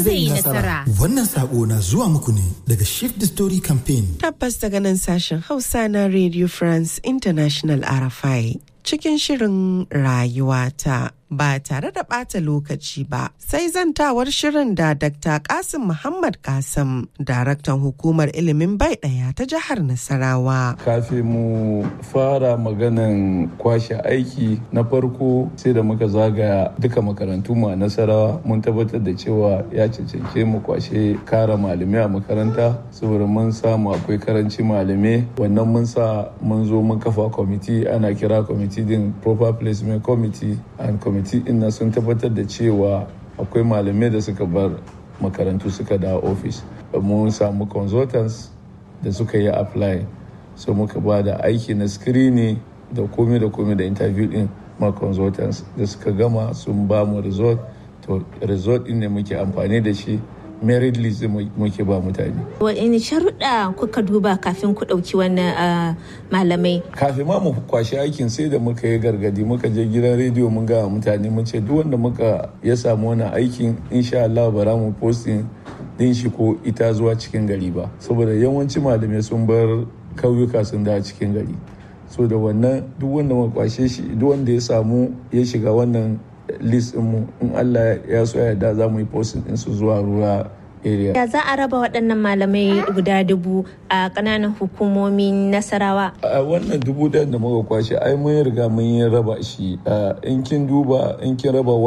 zai yi nasara. Wannan sako na zuwa muku ne daga Shift the Story Campaign. Tabbas daga nan sashen Hausa na Radio France International RFI cikin shirin rayuwata. ba tare da ɓata lokaci ba sai zantawar shirin da Dr. Kasim Muhammad Kasim, daraktan hukumar ilimin bai ɗaya ta jihar Nasarawa. Kafin mu fara maganan kwashe aiki na farko sai da muka zagaya duka makarantu mu a Nasarawa mun tabbatar da cewa ya cancance mu kwashe kara malamai a makaranta saboda mun samu akwai karanci malamai wannan mun sa mun zo mun kafa kwamiti ana kira kwamiti din proper placement committee and committee kwamiti ina sun tabbatar da cewa akwai malamai da suka bar makarantu suka da ofis mun samu consultants da suka yi apply so muka ba da aiki na screening da komai da komai da interview din ma consultants da suka gama sun ba mu result to result din ne muke amfani da shi merit list muke ba mutane. Wani sharuɗa kuka duba kafin ku ɗauki wannan malamai? Kafin ma mu kwashe aikin sai da muka yi gargadi muka je gidan rediyo mun ga mutane mun ce duk wanda muka ya samu wannan aikin insha Allah bara mu posting din shi ko ita zuwa cikin gari ba saboda yawanci malamai sun bar kauyuka sun da cikin gari so da wannan duk wanda muka kwashe shi duk wanda ya samu ya shiga wannan list mu in Allah ya so yarda za mu yi posting din su zuwa ruwa area. Ya za a raba waɗannan malamai guda dubu a ƙananan hukumomin Nasarawa? A wannan dubu ɗayan da muka kwashe ai mun riga mun yi raba shi. In kin duba in kin raba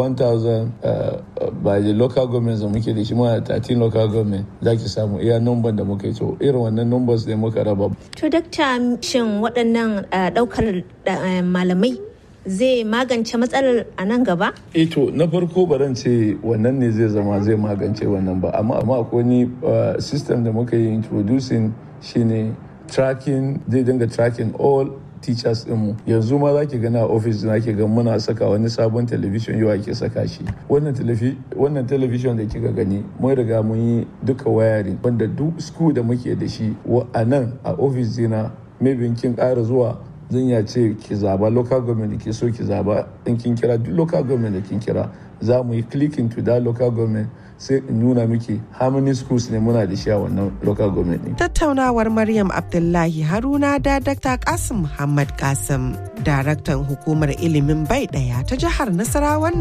1000 by the local government da muke da shi ma 13 local government za ki samu iya number da muka yi to irin wannan numbers ne muka raba. To dakta shin waɗannan ɗaukar malamai zai magance matsalar a nan gaba? E to na farko baran ce wannan ne zai zama zai magance wannan ba amma amma akwai wani system da muka yi introducing shine tracking zai dinga tracking all teachers mu yanzu ma za ki gana a office na ke ga muna saka wani sabon television yau ake saka shi wannan television da kika gani mun riga mun yi duka wayarin wanda duk school da muke da shi a nan a office dina maybe kin ƙara zuwa zan ya ce ki zaba local government da ke so ki zaba in kin kira duk local government da kin kira za mu yi clicking to that local government sai in nuna miki how many schools ne muna da shi a wannan local government ne. Tattaunawar Maryam Abdullahi Haruna da Dr. Kasim Muhammad Kasim, daraktan hukumar ilimin bai ɗaya ta jihar Nasarawan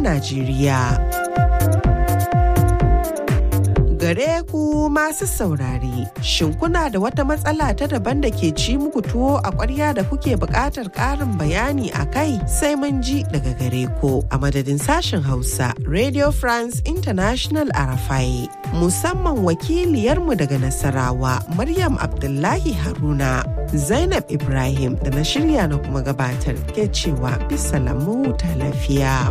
Najeriya. gare ku masu saurare. Shin kuna da wata matsala ta daban da ke ci muku tuwo a ƙwarya da kuke buƙatar ƙarin bayani a kai sai mun ji daga gare ku a madadin sashen Hausa Radio France International Arafai. Musamman wakiliyarmu daga Nasarawa Maryam Abdullahi Haruna. Zainab Ibrahim da na shirya na kuma gabatar ke cewa bisa lamu ta lafiya.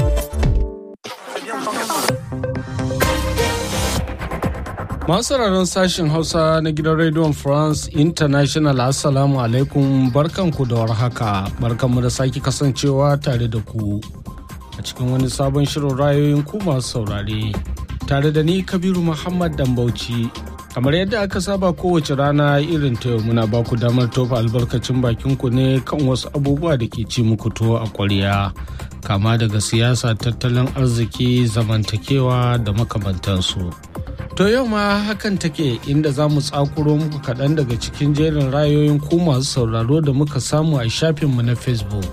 Masu sauraron sashen Hausa na gidan Radio France International Assalamu alaikum barkanku da warhaka barkanmu da sake kasancewa tare da ku a cikin wani sabon shirin rayoyin ku masu saurare tare da ni Kabiru Muhammad Dambauci kamar yadda aka saba kowace rana irin ta yau muna ba ku damar tofa albarkacin bakin ku ne kan wasu abubuwa da ke ci muku tuwo a kwarya kama daga siyasa tattalin arziki zamantakewa da makamantansu. To yau ma hakan take inda za mu tsakuro muku kaɗan daga cikin jerin rayoyin ku masu sauraro da muka samu a shafinmu na Facebook.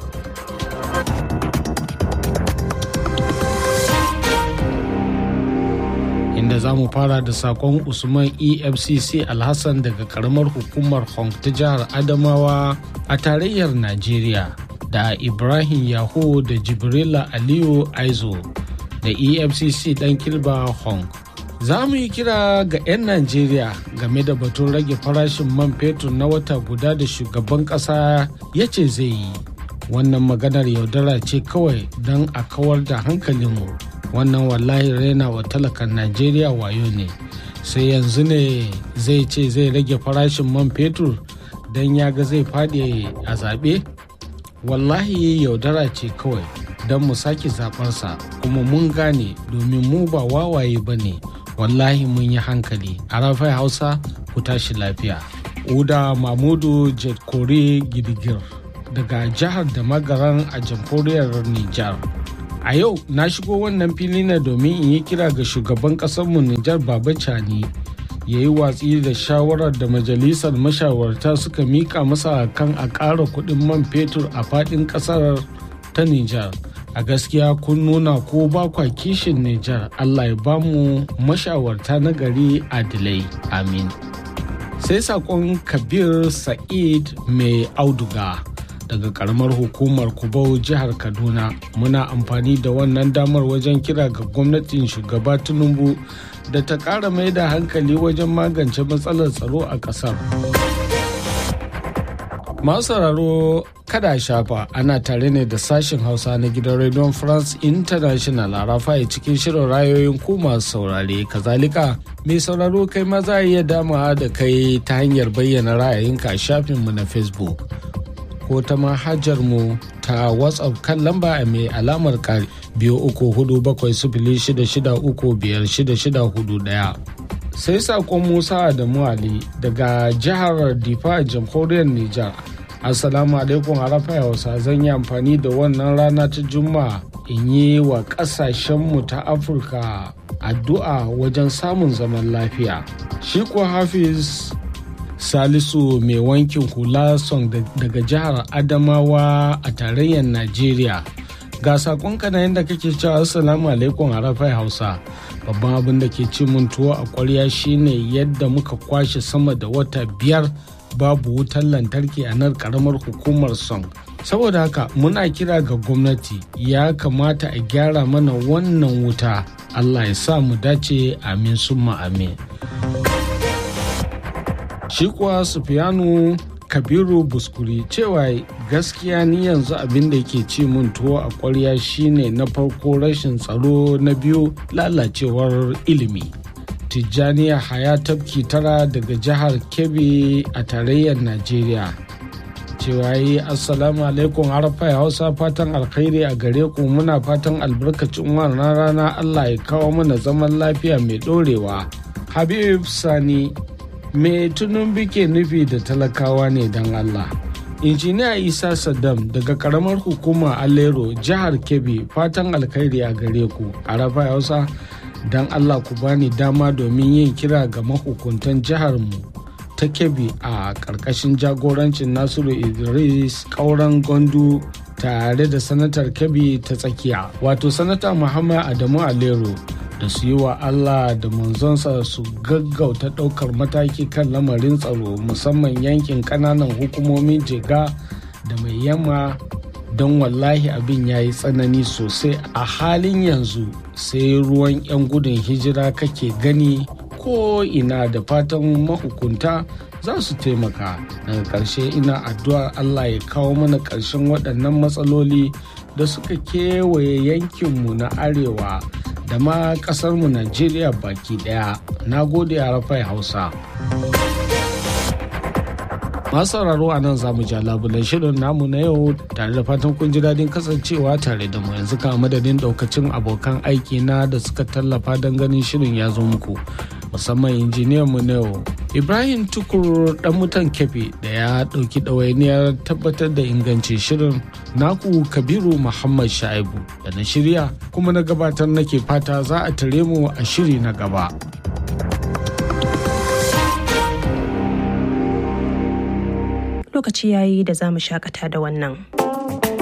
Inda za mu fara da sakon Usman EFCC Alhassan daga karamar hukumar Hong ta jihar Adamawa a tarayyar Najeriya da Ibrahim Yaho da Jibrila Aliyu Aizo da EFCC ɗan Kilba Hong. za mu yi kira ga 'yan najeriya game da batun rage farashin man fetur na wata guda da shugaban kasa ya ce zai yi wannan maganar yaudara ce kawai don a kawar da hankalinmu wannan wallahi raina wa talakan najeriya wayo ne sai yanzu ne zai ce zai rage farashin man fetur don ya ga zai faɗi a zaɓe wallahi yaudara ce kawai don mu sake zaɓarsa kuma mun gane domin mu ba wawaye ba ne wallahi mun yi hankali a rafai hausa ku tashi lafiya uda mamudu jetkore gidigir daga jihar da magaran a jamhuriyar nijar A yau na shigo wannan fili ne domin in yi kira ga shugaban ƙasarmu Nijar Baba Cani ya yi watsi da shawarar da majalisar mashawarta suka mika masa kan a ƙara kuɗin man fetur a faɗin ƙasar ta Nijar. A gaskiya kun nuna ko ba kwa kishin Nijar Allah ya bamu mashawarta na gari adilai. Amin. Sai saƙon Kabir Sa'id mai auduga. daga karamar hukumar kubau jihar kaduna muna amfani da wannan damar wajen kira ga gwamnatin shugaba tinubu da ta ƙara mai da hankali wajen magance matsalar tsaro a ƙasar masu sauraro kada shafa ana tare ne da sashen hausa na gidan radio france international a rafaye cikin shirin rayoyin ku masu saurare kazalika mai sauraro kai ma za a iya damawa da kai ta hanyar bayyana ra'ayinka a shafinmu na facebook ko ta manhajar mu ta whatsapp kan lamba mai alamar kari biyu uku hudu bakwai sifili shida shida uku biyar shida shida hudu daya sai sakon musa da muali daga jihar difa jamhuriyar nijar assalamu alaikum harafa hausa zan yi amfani da wannan rana ta juma'a in yi wa kasashenmu ta afirka addu'a wajen samun zaman lafiya shi kuwa hafiz salisu mai wankin hula song daga jihar adamawa a tarayyar najeriya ga sakonka na yadda kake cewa assalamu alaikum arafai hausa babban abin da ke ci mun tuwo a kwarya shine yadda muka kwashe sama da wata biyar babu wutar lantarki a nan karamar hukumar song saboda haka muna kira ga gwamnati ya kamata a gyara mana wannan wuta allah ya sa mu dace amin summa amin shi kuwa sufiyanu kabiru buskuri cewa gaskiya ni yanzu abin da yake ci mun tuwo a kwarya shine na farko rashin tsaro na biyu lalacewar ilimi tijjaniya haya tafki tara daga jihar kebbi a tarayyar najeriya cewa yi assalamu alaikum harfa hausa fatan alkhairi a gare ku muna fatan albarkacin wannan rana allah ya kawo mana zaman lafiya mai dorewa habib sani me tunun bike nufi da talakawa ne don Allah. injiniya isa saddam daga karamar hukumar alero jihar kebbi fatan alkhairi a gare ku a rafa hausa don allah ku bani dama domin yin kira ga mahukuntan jiharmu ta kebbi a ƙarƙashin jagorancin nasiru idris ƙauren gondu tare da sanatar kebbi ta tsakiya wato sanata muhammad adamu alero da su yi wa Allah da manzonsa su gaggauta ɗaukar mataki kan lamarin tsaro musamman yankin ƙananan hukumomin jega da mai yamma don wallahi abin ya yi tsanani sosai a halin yanzu sai ruwan 'yan gudun hijira kake gani ko ina da fatan mahukunta za su taimaka daga ƙarshe ina addu'ar Allah ya kawo mana ƙarshen waɗannan matsaloli da suka kewaye yankinmu na arewa da ma kasarmu Najeriya baki daya. Na gode a rafai Hausa. Masu sauraro a nan za mu ja labulan shirin namu na yau tare da fatan kun ji daɗin kasancewa tare da mu yanzu ka madadin ɗaukacin abokan aiki na da suka tallafa don ganin shirin ya zo muku. musamman injiniyan mu na yau ibrahim tukur dan mutan kefe da ya ɗauki ɗawainiyar tabbatar da ingancin shirin naku kabiru muhammad sha'ibu da na shirya kuma na gabatar nake fata za a tare mu a shiri na gaba lokaci yayi da za mu shakata da wannan